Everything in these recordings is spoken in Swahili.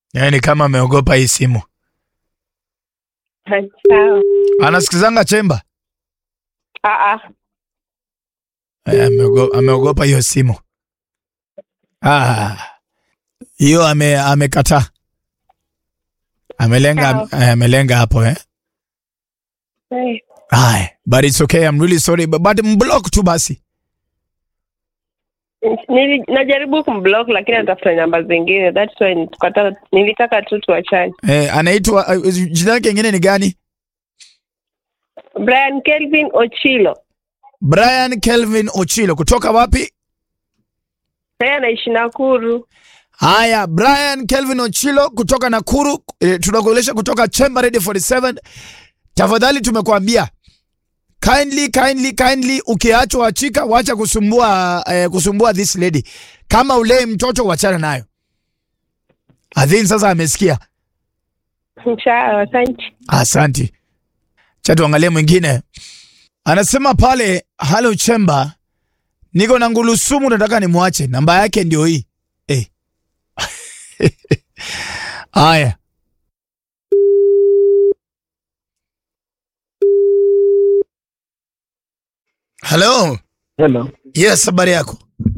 Yaani kama ameogopa hii simu. Sawa. Anasikizanga chemba? Ah ah. Eh, ameogo- ameogopa hiyo simu. Ah. Hiyo ame amekataa. Amelenga eh, amelenga hapo eh. Eh. Haya, but it's okay. I'm really sorry but, but mblock tu basi. Nili, najaribu kumblock lakini anatafuta namba zingine. That's why tukataka nilitaka tu tuachane. Eh, anaitwa uh, jina lake lingine ni gani? Brian Kelvin Ochilo. Brian Kelvin Ochilo kutoka wapi? Yeye anaishi Nakuru. Haya, Brian Kelvin Ochilo kutoka Nakuru, eh, tunakuelesha kutoka Chamber Radio 47. Tafadhali tumekuambia kindly kindly kindly, ukiachwa achika, wacha kusumbua eh, kusumbua this lady. Kama ulee mtoto wachana nayo. Adhin sasa amesikia. Sawa, asante. Asante. Cha tuangalie mwingine. Anasema pale halo Chemba, niko na ngulusumu, nataka nimwache. Namba yake ndio hii. Eh. Aya. Hello. Hello. Yes, habari yako?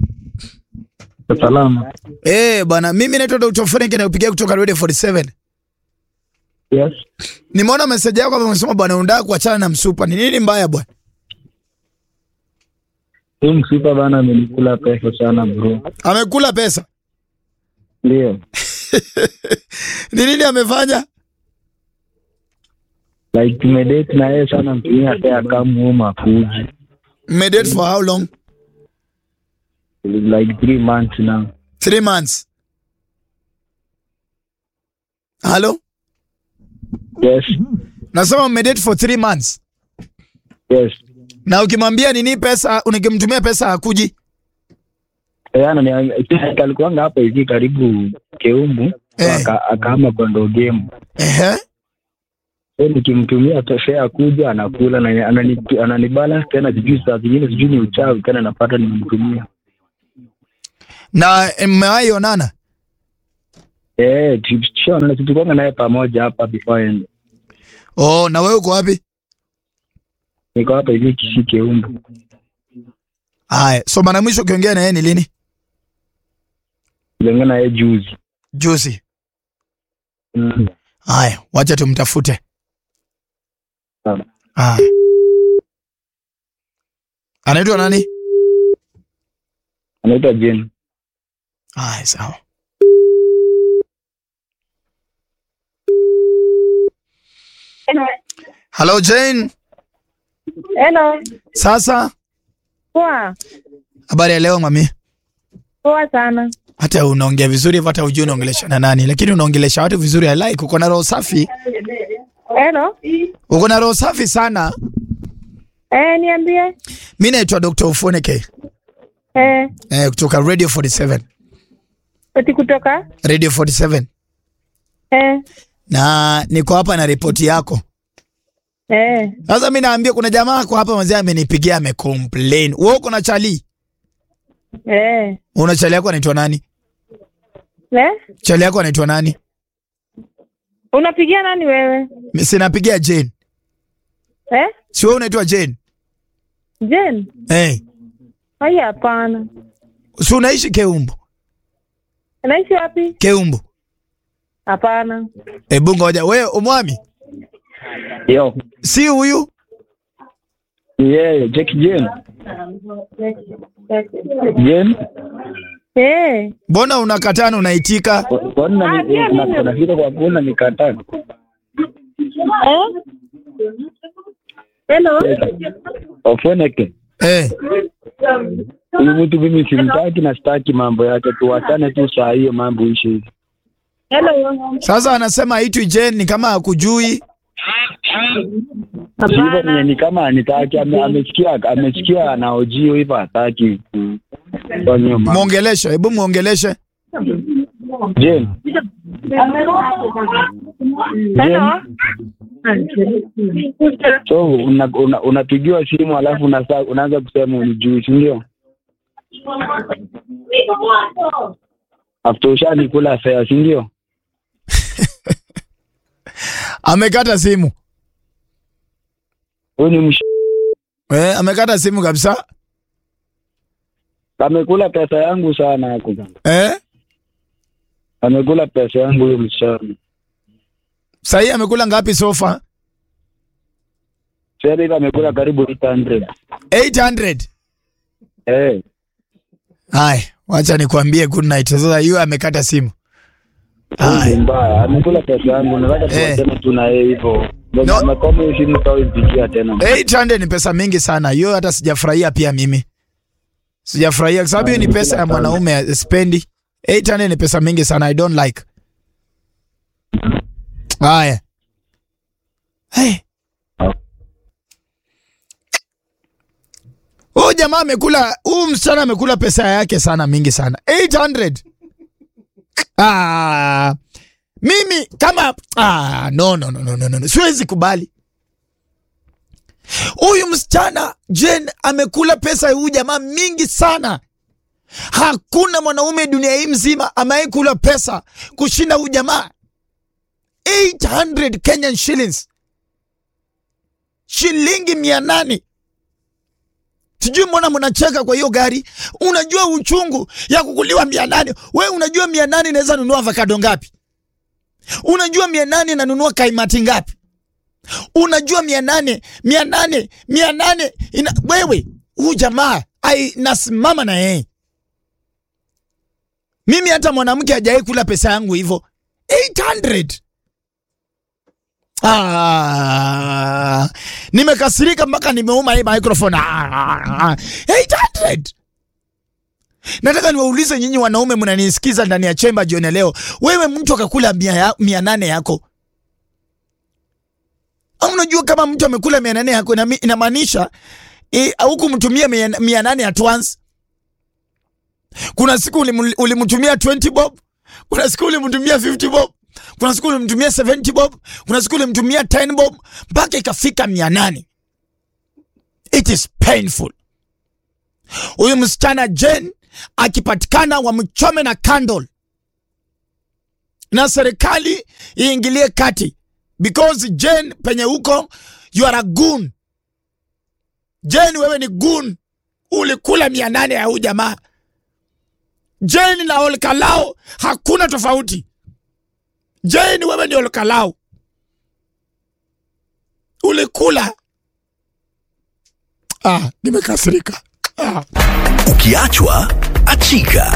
Salama. Eh, bwana mimi naitwa Dr. Frank nakupigia kutoka Radio 47. Yes. Nimeona message yako hapa umesema bwana unataka kuachana na msupa. Ni nini mbaya bwana? Hii msipa bana amenikula pesa sana bro. Amekula pesa. Ndio. Ni nini amefanya? Like tumedate na yeye sana mtumia pea kama home akuji. Mmedate for how long? Like three months now. Three months. Halo? Yes. Nasema mmedate for three months. Yes. Na ukimwambia nini pesa, unikimtumia pesa hakuji. Eh, ana alikuanga hapa hivi karibu Keumbu Eh. aka- akaama kwa ndo game. Ehe. So nikimtumia pesa akuja anakula na anani, anani balance tena sijui saa zingine sijui ni uchawi tena napata nimemtumia. Na mmewahi onana? Eh, tulishaonana tulikuwa naye pamoja hapa before end. Oh, na wewe uko wapi? Niko hapa hivi Kisii Keumbu. Haya, so mara mwisho ukiongea na yeye ni lini? Tuliongea naye juzi. Juzi. Mm. Haya, wacha tumtafute. Sawa. Haya. Anaitwa nani? Anaitwa Jane. Haya, sawa. Hello Jane. Hello. Sasa Poa. habari ya leo mami? Poa sana. Hata unaongea vizuri hivyo, hata hujui unaongelesha na nani, lakini unaongelesha watu vizuri. I like, uko na roho safi, Hello. uko na roho safi sana. Eh, niambie. Mi naitwa Dr. Ufoneke Eh, eh, kutoka Radio 47. ati kutoka? Radio 47 Eh. na niko hapa na ripoti yako. Eh. Sasa mi naambia kuna jamaa ako hapa mzee amenipigia amecomplain. Wewe uko na chali? Eh. Una chali yako anaitwa nani? Le? Chali yako anaitwa nani? Unapigia nani wewe? Mi sinapigia Jane. Eh? Si wewe unaitwa Jane? Jen? Eh. Hai hapana. Si unaishi Keumbu? Unaishi wapi? Keumbu. Hapana. Hebu ngoja. Wewe umwami? Yo. Si huyu? Yeah, Jackie Jane. Jane. Eh. Mbona unakataa na unaitika? Mbona Ah, pia ni mimi. unafika kwa kuna nikataa? Eh? Hello. Ofoneke. Eh. Huyu mtu mimi simtaki na sitaki mambo yake, tuachane tu saa hiyo mambo ishe hivi. Hello. Sasa anasema haitwi Jane ni kama hakujui. Hivyo Hapana. ni, ni kama anitaki ame, amesikia amesikia anaojio hivyo hataki kufanya hiyo mambo. Mwongeleshe, hebu mwongeleshe. Jane, Hello. so unapigiwa una, unapigiwa simu alafu unasa- unaanza kusema unijui, si ndio? After ushanikula fea, si ndio? Amekata simu. Huyu ni msh... Eh, amekata simu kabisa. amekula pesa yangu sana hapo bana. Eh? Amekula pesa yangu huyo msichana. Sahii amekula ngapi sofa? Sasa hivi amekula karibu 800. 800. Eh. Hai, wacha nikwambie good night. Sasa hiyo amekata simu. Huyu Hai. ni mbaya. Amekula pesa yangu. Nataka Eh. tuwaseme tuna yeye hivyo. No. Ndio amekoma hiyo simu sawa ipigia tena. 800 ni pesa mingi sana. Hiyo hata sijafurahia pia mimi. Sijafurahia kwa sababu hiyo ni pesa ya mwanaume spendi. 800 ni pesa mingi sana. I don't like. Haya. Hey. Huyu jamaa amekula, huyu msichana amekula pesa yake sana mingi sana. 800. Ah. Mimi kama ah, no, no, no, no, no, no. Siwezi kubali. Huyu msichana Jen amekula pesa ya huyu jamaa mingi sana. Hakuna mwanaume dunia hii mzima amewahi kula pesa kushinda huyu jamaa. 800 Kenyan shillings, shilingi mia nane. Sijui mbona mnacheka kwa hiyo gari. Unajua uchungu ya kukuliwa mia nane? We unajua mia nane inaweza nunua avocado ngapi? Unajua mia nane inanunua kaimati ngapi? Unajua mia nane mia nane mia nane ina, wewe huyu jamaa ai nasimama na yeye. Mimi hata mwanamke hajawahi kula pesa yangu hivyo 800. Ah, nimekasirika mpaka nimeuma hii microphone. Ah, 800. Nataka niwaulize nyinyi wanaume mnanisikiza ndani ya chemba jioni ya leo, wewe mtu akakula mia, ya, mia nane yako au unajua kama mtu amekula mia nane yako inami- inamaanisha eh, hukumtumia mia, mia nane at once. Kuna siku ulim- ulimtumia 20 bob, kuna siku ulimtumia 50 bob, kuna siku ulimtumia 70 bob, kuna siku ulimtumia 10 bob mpaka ikafika mia nane. It is painful. Huyu msichana Jen akipatikana wamchome na candle, na serikali iingilie kati because Jen penye huko you are a goon. Jen wewe ni goon, ulikula mia nane ya huyu jamaa. Jen na Olkalao hakuna tofauti. Jen wewe ni Olkalao, ulikula. Ah, nimekasirika. Ah. Ukiachwa achika.